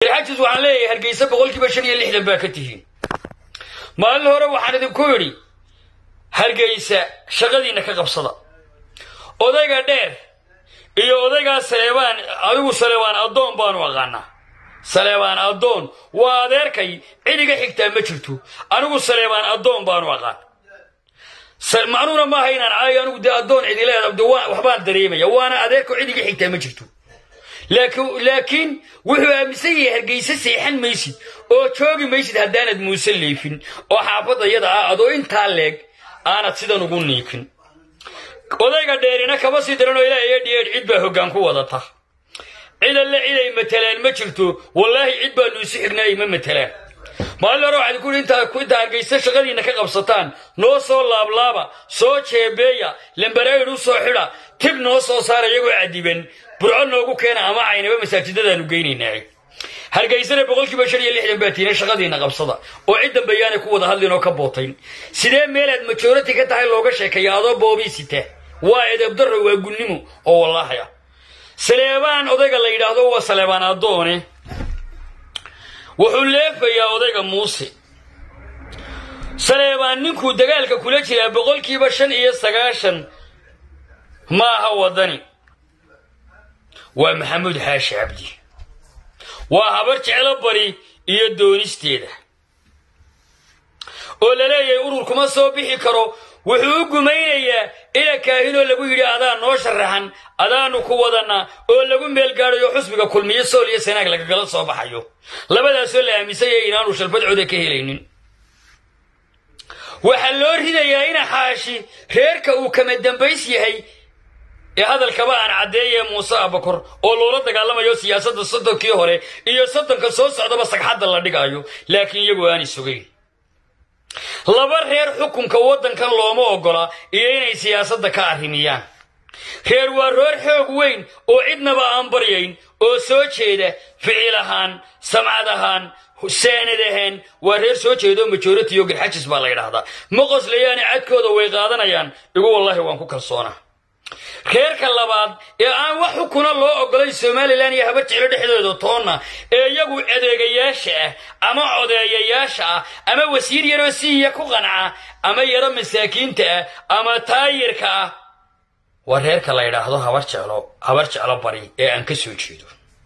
garxajis waxaan leeyahay hargeysa boqolkiiba shan iyo lixdan baa ka tihiin maalin hore waxaan idinku yidhi hargeysa shaqadiinna ka qabsada odayga dheer iyo odaygaa saleebaan adigu saleebaan addoon baanu aqaanaa saleebaan addoon waa adeerkay cidiga xigtaa ma jirto anigu saleebaan addoon baanu aqaan macnuuna maaha inaan caayo anigu dee addoon cidileeda de waxbaan dareemaya waana adeerko cidiga xigtaa ma jirto laakiin wuxuu aaminsan yahay hargeysa seexan maysid oo joogi maysid haddaanad muuse leefin oo xaafadda yada ah adoo intaa leeg aanad sidan ugu niikin odayga dheerina kama sii daranoo ilaa iyo dhiyeedh cid baa hoggaan ku wadata cid alle ciday matelaan ma jirto wallaahi cid baanu isu xignaay ma matelaan maalin hore waxaad ku intaa intaa hargeysa shaqadiinna ka qabsataan noo soo laablaaba soo jeebeeya lambarayid u soo xidha tib noo soo saara iyagoo cadiban burco noogu keena ama caynaba masaajidadaanu geynaynaa hargeysana boqolkiiba shan iyo lixdan baa tiina shaqadiinna qabsada oo cid dambe yaanay ku wada hadlin oo ka bootayn sidee meelaad majority ka tahay looga sheekeeya adoo boobii sita waa edebdarro waa gunnimo oo wallaahi ah saleebaan odayga la yidhaahdo waa saleebaan addoone wuxuu leefayaa odayga muuse saleebaan ninkuu dagaalka kula jiraa boqolkiiba shan iyo sagaashan ma aha waddani waa maxamuud xaashi cabdi waa habar jeclo bari iyo doonisteeda oo la leeyahay urur kuma soo bixi karo wuxuu u gumaynayaa ina kaahinoo lagu yidhi adaa noo sharaxan adaanu ku wadanaa oo lagu meelgaadayo xusbiga kulmiyo sool iyo sanaag lagagala soo baxayo labadaasoo la aaminsan yahay inaanu shalbadcooda ka helaynin waxaa loo ridayaa ina xaashi reerka uu kama dambays yahay ee hadalkaba aan caddeeye muuse abakor oo loola dagaalamayo siyaasadda soddonkii hore iyo soddonka soo socdaba sagxadda la dhigayo laakiin iyagu aanay sugayn laba reer xukunka waddankan looma oggola iyo inay siyaasadda ka arrimiyaan reer waa reer xoog weyn oo cidnaba aan baryayn oo soo jeeda ficil ahaan samcad ahaan saanad ahaan waa reer soo jeeda oo majority oo garxajis baa la yidhaahdaa ma qoslayaani cadkooda way qaadanayaan igu wallaahi waan ku kalsoonaa reerka labaad ee aan wax xukuna loo oggolayn somalilan iyo haba jeclo dhexdooda toonna ee iyagu adeegayaasha ah ama codeeyayaasha ah ama wasiir yaroo siiya ku qanca ama yaro masaakiinta ah ama taayirka ah waa reerka la yidhaahdo habar jeclo habar jeclo bari ee aan ka soo jeedo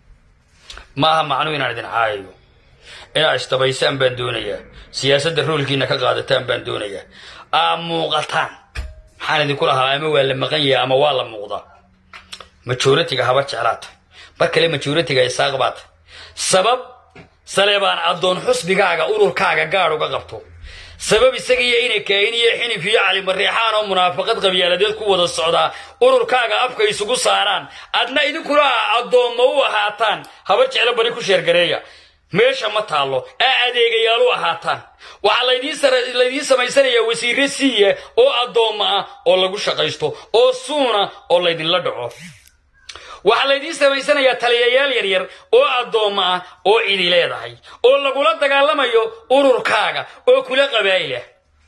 maaha macnuu inaan idin caayayo inaa isdabaysaan baan doonayaa siyaasadda roolkiina ka qaadataan baan doonayaa aa muuqataan maxaan idinku lahaa ama waa la maqan yahay ama waa la muuqdaa majoritiga habar jeclaata mar kale majoritiga isaaq baata sabab saleebaan addoon xusbigaaga ururkaaga gaadh uga qabto sabab isaga iyo inay kaahin iyo xinif iyo calimareexaan oo munaafaqad qabyaaladeed ku wada socdaa ururkaaga afka isugu saaraan adna idinkuna addoomma u ahaataan habar jeclo bari ku sheergareeya meesha ma taallo aa adeegayaal u ahaataan waxaa laydiin samaysanayaa wasiirre siiya oo addoomma ah oo lagu shaqaysto oo suuna oo laydinla dhaco waxaa laydiin samaysanayaa taliyayaal yaryar oo addoomma ah oo cidi leedahay oo lagula dagaalamayo ururkaaga oo kula qabaa'ilah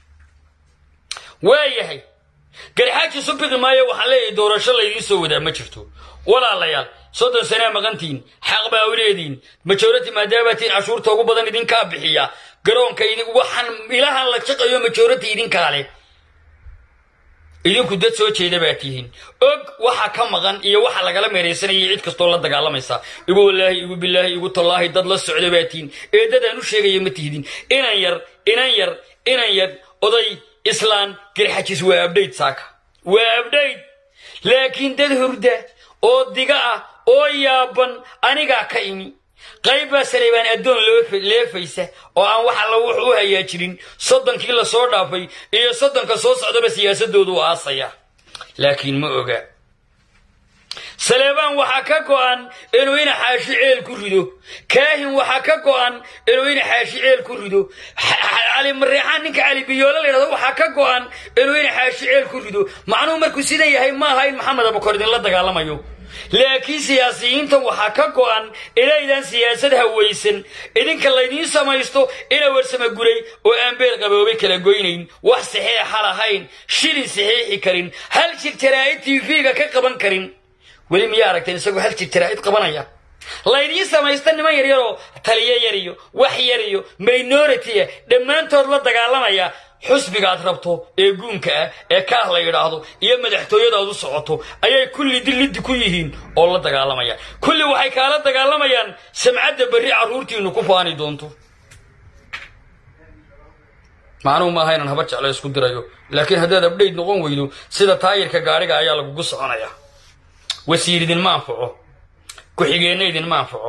waayahay garxaaji subiqi maayo waxaan leeyahay doorasho laydiin soo wadaa ma jirto walaalayaal soddon sanaa maqantiin xaq baa u leediin majority maadaamaatiin cashuurta ugu badan idinkaa bixiya garoonka waxaan ilahan la jaqayo majority idinkaa leh idinku dad soo jeeda baa tihiin og waxa ka maqan iyo waxa lagala meeraysanayay cid kastoo la dagaalamaysa igu wallaahi igu bilaahi igu tallaahi dad la socda baa tihiin ee dad aan u sheegaya ma tihdin inan yar inan yar inan yar oday islaan garxajis waa abdhayd saaka waa abdhayd laakiin dad hurda oo diga ah oo yaaban anigaa ka imi qayb baa saleybaan addoon leefaysa oo aan wax alla wuxu u hayaa jirin soddonkii la soo dhaafay iyo soddonka soo socdaba siyaasadoodu u aasaya laakiin ma oga saleebaan waxaa ka go'an inuu ina xaashi ceel ku rido kaahin waxaa ka go'an inuu ina xaashi ceel ku rido cali mareexaan ninka cali biyoole la yidhahdo waxaa ka go'an inuu ina xaashi ceel ku rido macnuhu markuu sidan yahay ma aha in maxamed abukor idinla dagaalamayo laakiin siyaasiyiintan waxaa ka go'an inaydaan siyaasad hawaysan idinka laydiin samaysto ina warsama guray oo aan beel qaboobay kala goynayn wax saxeexa lahayn shilin saxeexi karin hal jir jaraa'id tv-ga ka qaban karin weli miyaa aragteen isagoo hal jir jaraa'id qabanaya laydiin samaysta niman yaryaroo taliyo yar iyo wax yar iyo minority-a dhammaantood la dagaalamaya xusbigaad rabto ee guunka ah ee kaah la yidhaahdo iyo madaxtooyadaad u socoto ayay kulli diliddi ku yihiin oo la dagaalamayaan kulli waxay kaala dagaalamayaan samcadda berri carruurtiinnu ku faani doonto macnuhu maaha inaan haba jeclo isku dirayo laakiin haddaad abdhayd noqon weydo sida taayirka gaadhiga ayaa lagugu soconaya wasiir idinma anfaco ku-xigeenna idinma anfaco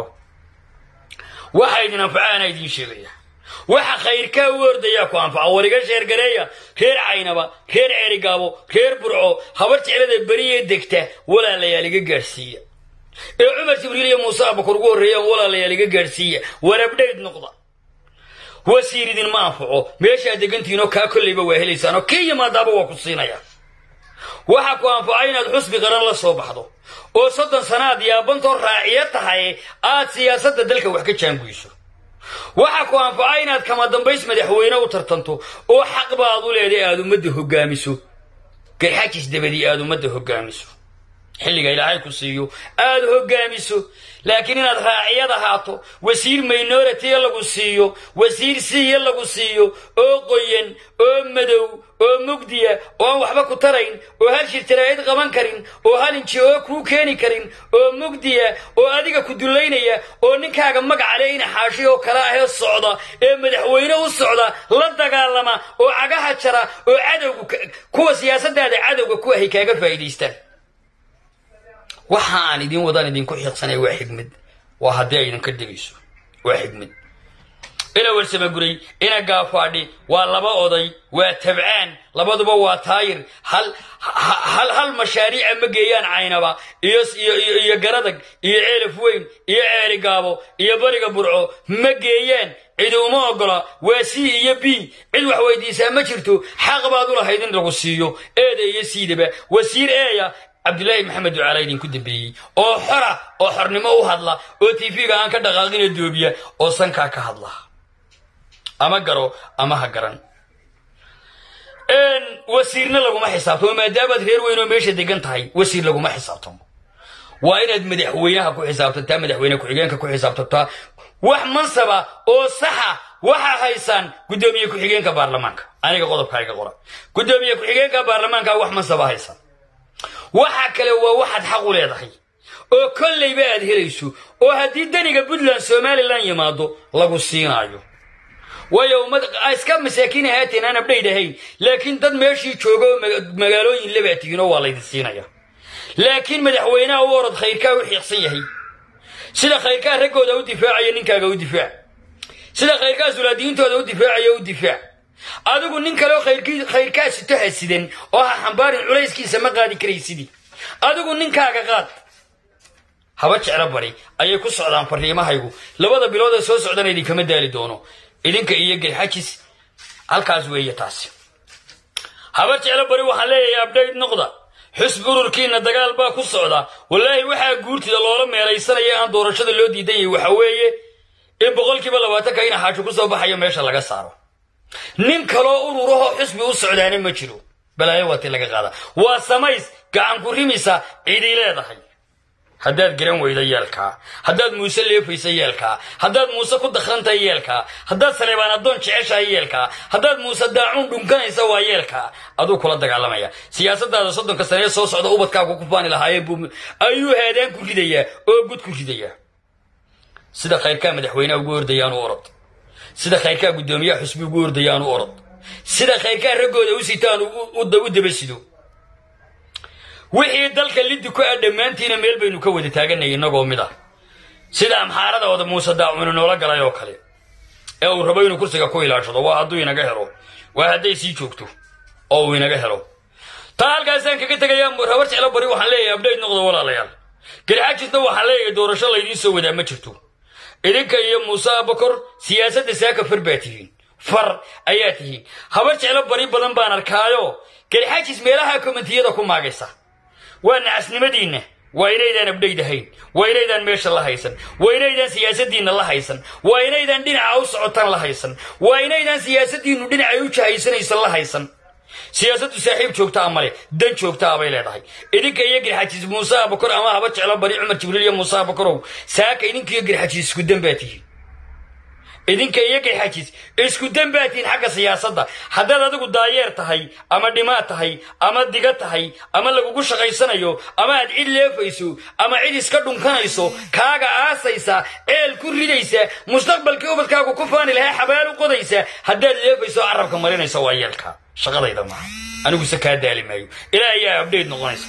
waxa idin anfacaana idiin sheegaya waxa khayrkaa u ordayaa ku anfaca wariga sheergareeya reer caynaba reer ceerigaabo reer burco habar jeclada beriyee degta walaalayaal iga gaadhsiiya ee cumar jibriil iyo muuse abakor ugu horreeyaan walaalayaal iga gaadhsiiya warabdhayd noqda wasiir idinma anfaco meeshaad degantihiinoo kaa kollayba waa helaysaan oo kii yimaadaaba waa ku siinaya waxa ku anfaca inaad xusbi qaran la soo baxdo oo soddon sanaad yaabantoo raaciyo tahay aad siyaasadda dalka wax ka jaanguyso waxa ku anfaca inaad kama dambays madaxweyne u tartanto oo xaq baad u leeday aad ummadda hoggaamiso garxajis dabadii aad ummadda hoggaamiso xilliga ilaahay ku siiyo aad hoggaamiso laakiin inaad raaciyad ahaato wasiir minority lagu siiyo wasiir siiya lagu siiyo oo qoyan oo madow oo mugdiya oo aan waxba ku tarayn oo hal shirtaraa'id qaban karin oo hal inji oo kuu keeni karin oo mugdiya oo adiga ku dullaynaya oo ninkaaga magacale ina xaashi oo kale ahee socda ee madaxweyne u socda la dagaalama oo cagaha jara oo cadowga kuwa siyaasaddaada cadowga ku ahay kaaga faa'iidaystaan waxa aan idin wadaan idinku xiiqsanay waa xigmad waa haddii ay idinka degayso waa xigmad ina warsamaguray ina gaafaadhi waa laba oday waa tabcaan labaduba waa taayir hal hal hal mashaariica ma geeyaan caynaba iyo iyo garadag iyo ceelaf weyn iyo ceeli gaabo iyo bariga burco ma geeyaan cidi uma ogola waa c iyo b cid wax weydiisaa ma jirto xaq baad u lahayd in lagu siiyo eeda iyo siidaba wasiir eeya cabdulaahi maxamed ducaala idinku dambeeyey oo xora oo xornimo u hadla oo tv-ga aan ka dhaqaaqina doobiya oo sankaa ka hadla ama garo ama ha garan wasiirna laguma xisaabtamo maadaamaad reer weyn oo meesha degan tahay wasiir laguma xisaabtamo waa inaad madaxweynaha ku xisaabtantaa madaxweyne ku-xigeenka ku xisaabtantaa wax mansaba oo saxa waxaa haysaan guddoomiye ku-xigeenka baarlamaanka aniga qodobka iga qora guddoomiye ku-xigeenka baarlamaanka wax mansaba haysaan waxa kale waa waxaad xaq u leedahay oo kollayba aad helayso oo haddii daniga puntland somalilan yimaado lagu siinaayo waayo ummad iska masaakiin ahaateen aan abdhayd ahayn laakiin dad meeshii jooga oo magaalooyin labaa tihiinoo waa laydin siinaya laakiin madaxweynaha u orod khayrkaa u xiiqsan yahay sida khayrkaa raggooda u difaacaya ninkaaga u difaac sida khayrkaa sulaadiyiintooda u difaacaya u difaac adigu nin kaleoo khayrkaa sito hasidan oo ha xambaarin culayskiisa ma qaadi karaysidii adigu ninkaaga qaad haba jeclo bari ayay ku socdaan fariimahaygu labada bilood ee soo socdana idinkama daali doono idinka iyo gelxajis halkaas weeye taasi haba jeclo bari waxaan leeyahay abdhayd noqda xusbi ururkiina dagaal baa ku socda wallaahi waxaa guurtida loola meelaysanaya aan doorashada loo diidan yahay waxa weeye in boqolkiiba labaatanka ina xaajo ku soo baxayo meesha laga saaro nin kaloo ururahoo xusbi u socdaana ma jiro balaayo waati laga qaada waa samays gacan ku rimisa cidii leedahay haddaad garan weyda yeelkaa haddaad muuse leefaysa yeelkaa haddaad muuse ku dakrantahay yeelkaa haddaad saleebaan addoon jeceshahay yeelkaa haddaad muuse daacuun dhunkanaysa waa yeelkaa aduu kula dagaalamaya siyaasadaada soddonka sanee soo socda ubadkaagu ku faani lahaayeen buu ayuu haadaan ku ridayaa oo gud ku ridayaa sida khayrkaa madaxweyneha ugu ordayaanu orod sida khayrkaa guddoomiyaha xusbi ugu ordayaanu orod sida khayrkaa raggooda u sitaan u daba sido wixii dalka liddi ku ah dhammaantiina meel baynu ka wada taaganay innagoo mid ah sida amxaarada oda muuse daacuna noola galay oo kale ee uu rabo inuu kursiga ku ilaashado waa hadduu inaga helo waa hadday sii joogto oo uu inaga helo taa halkaasaan kaga tegayaa rabar jeclo bari waxaan leeyahay abdhayd noqda walaalayaal garxajisna waxaan leeyahay doorasho laydiin soo wadaa ma jirto idinka iyo muuse abakor siyaasadda saaka far baa tihiin far ayaa tihiin habar jeclo bari badan baan arkaayo garxajis meelaha komentiyada ku maagaysa waa nacasnimadiinna waa inaydaan abdhayd ahayn waa inaydaan meesha la haysan waa inaydaan siyaasaddiinna la haysan waa inaydaan dhinaca u socotaan la haysan waa inaydaan siyaasaddiinnu dhinacay u jahaysanaysan la haysan siyaasaddu saaxiib joogtaa male dan joogtaa bay leedahay idinka iyo garxajiis muuse abakor ama haba jeclo bari cumar jibriil iyo muuse abakorow saaka idinka iyo garxajiis isku dan baa tihiin idinka iyo garxajiis isku dan baa tihiin xagga siyaasadda haddaad adigu daayeer tahay ama dhimaad tahay ama diga tahay ama lagugu shaqaysanayo ama aad cid leefayso ama cid iska dhunkanayso kaaga aasaysa ceel ku ridaysa mustaqbalkii ubadkaagu ku faani lahaa xabaal u qodaysa haddaad leefayso carabka marinaysa waa yeelka shaqadayda maaha aniguse kaa daali maayo ilaa ayaa abdhayt noqonaysa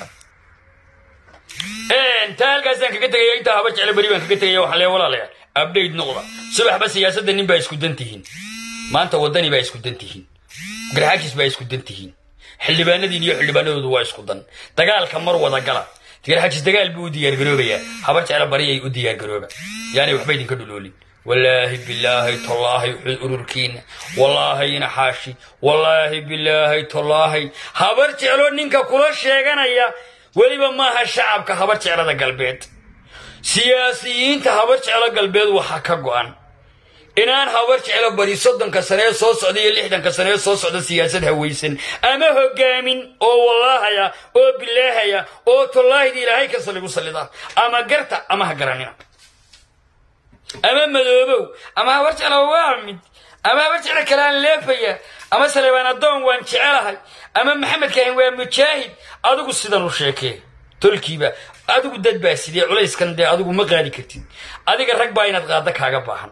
taa halkaasaan kaga tegaya intaa haba jecle beri baan kaga tegaya waxaan leeya walaalayaal abdhayt noqda subaxba siyaasadda nin baa isku dan tihiin maanta waddani baa isku dan tihiin garxaajis baa isku dan tihiin xildhibaanadiin iyo xildhibaanadoodu waa isku dan dagaalka mar wada gala garxaajis dagaal buu u diyaargaroobayaa habar jecle bari ay u diyaargarooba yaanay waxba idinka dhuloolin wallaahi bilaahi tallaahi ururkiina wallaahi ina xaashi wallaahi bilaahi tallaahi habar jeclo ninka kula sheeganaya weliba maaha shacabka habar jeclada galbeed siyaasiyiinta habar jeclo galbeed waxaa ka go'an inaan habar jeclo bari soddonka sanee soo socda iyo lixdanka sanee soo socda siyaasad hawaysan ama hogaamin oo wallaahaya oo bilaahaya oo tallaahida ilaahay kasta lagu sallida ama garta ama ha garanina ama madoobow ama habar jeclo waa mid ama habar jeclo kale aan leefaya ama saleebaan addoon waan jecelahay ama maxamed kaahin waa mujaahid adigu sidan u sheekee tolkiiba adigu dad baa sidee culayskan dee adigu ma qaadi kartid adiga rag baa inaad qaadda kaaga baahan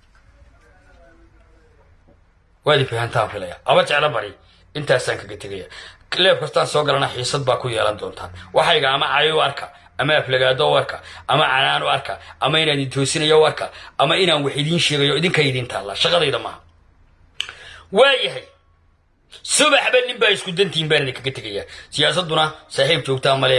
waadi fahantaan filaya aba jeclo bari intaasaan kaga tegaya leeb kastaan soo galana xiisad baa ku yeelan doontaan waxayga ama cayo u arka ama aflagaado u arka ama canaan u arka ama inaan idin toosinayo u arka ama inaan wax idiin sheegayo idinka idiin taalla shaqadayda maaha waayahay subaxba nin baa isku dantiin baan idinkaga tegayaa siyaasadduna saaxiib joogtaa male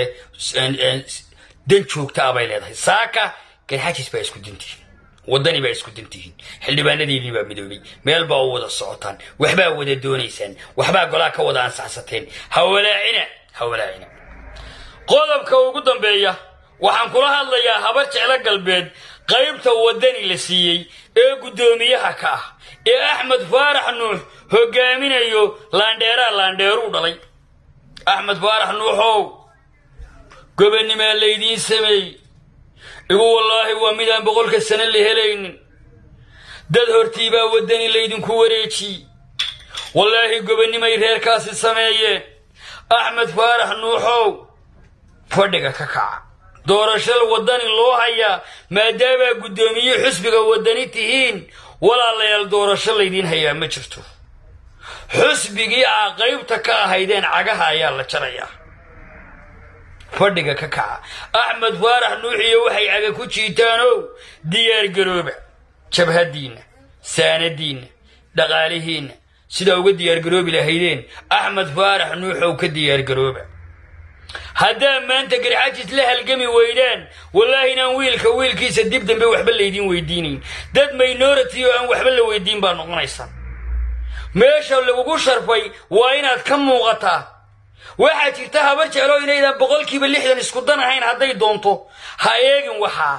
dan joogtaa bay leedahay saaka garxajis baa isku dantihiin waddani baa isku dantihiin xildhibaanadeedii baa midoobay meel baa u wada socotaan waxbaa wada doonaysaan waxbaa golaa ka wada ansaxsateen hawalaacina hawalaacina qodobka ugu dambeeya waxaan kula hadlayaa habar jeclo galbeed qaybta waddani la siiyey ee guddoomiyaha ka ah ee axmed faarax nuux hogaaminayo laandheeraa laandheeruu dhalay axmed faarax nuuxow gobanimaa laydiin sameey igu wallaahi waa midaan boqolka sano la helaynin dad hortii baa waddani laydinku wareejiyey wallaahi gobannimay reerkaasi sameeyeen axmed faarax nuuxow fadhiga ka kaca doorashada waddani loo hayaa maadaamaa guddoomiye xusbiga waddani tihiin walaalayaal doorasho laydiin hayaa ma jirto xusbigii aa qaybta ka ahaydeen cagaha ayaa la jarayaa fadhiga ka kaca axmed faarax nuuxiyo waxay caga ku jiitaanow diyaargarooba jabhaddiinna saanadiinna dhaqaalihiinna sidaa uga diyaargaroobi lahaydeen axmed faarax nuuxow ka diyaargarooba haddaa maanta garxajis la halgami weydaan wallaahi inaan wiilka wiilkiisa dib dambe waxba laydiin weydiinayn dad minority oo aan waxba la weydiin baa noqonaysa meesha lagugu sharfay waa inaad ka muuqataa waxaa jirta habar jeclo inaydaan boqolkiiba lixdan isku dan ahayn hadday doonto ha eegin waxaa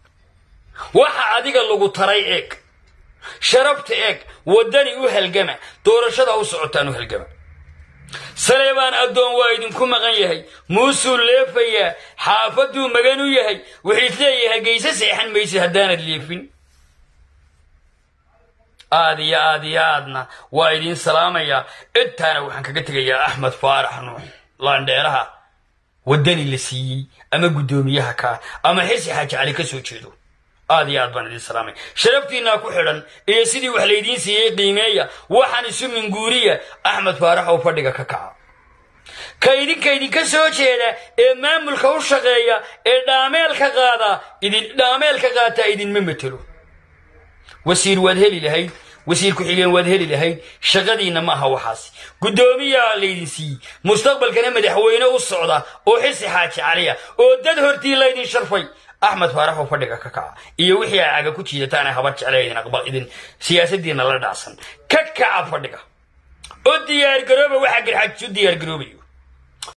waxa adiga lagu taray eeg sharabta eeg waddani u halgama doorashada u socotaan u halgama saleebaan addoon waa idinku maqan yahay muusuu leefayaa xaafaduu magan u yahay wuxiis leeyahay geyse seexan maysid haddaanad leefin aad iyo aad iyo aadna waa idiin salaamayaa intaana waxaan kaga tegayaa axmed faarax nuux laandheeraha waddani la siiyey ama guddoomiyaha kaa ama xisi xaaji cali ka soo jeedo aad iyo aad baan idiin salaamay sharaftiinaa ku xidhan iyo sidii wax laydiin siiyey qiimeeya waxaan isu minguuriya axmed faarax oo fadhiga ka kaca ka idinka idinka soo jeeda ee maamulka u shaqeeya ee dhaameelka qaada idin dhaameelka qaataa idinma matelo wasiir waad heli lahayd wasiir ku-xigeen waad heli lahayd shaqadiinna ma aha waxaas guddoomiyaa laydin siiyey mustaqbalkana madaxweyne u socda oo xisi xaaji caliya oo dad hortii laydin sharfay axmed faarax oo fadhiga ka kaca iyo wixii ay caga ku jiidataan ay habar jecla idin aqbal idin siyaasadiinna la dhacsan ka kaca fadhiga oo diyaargarooba waxaa garxaajis u diyaargaroobayo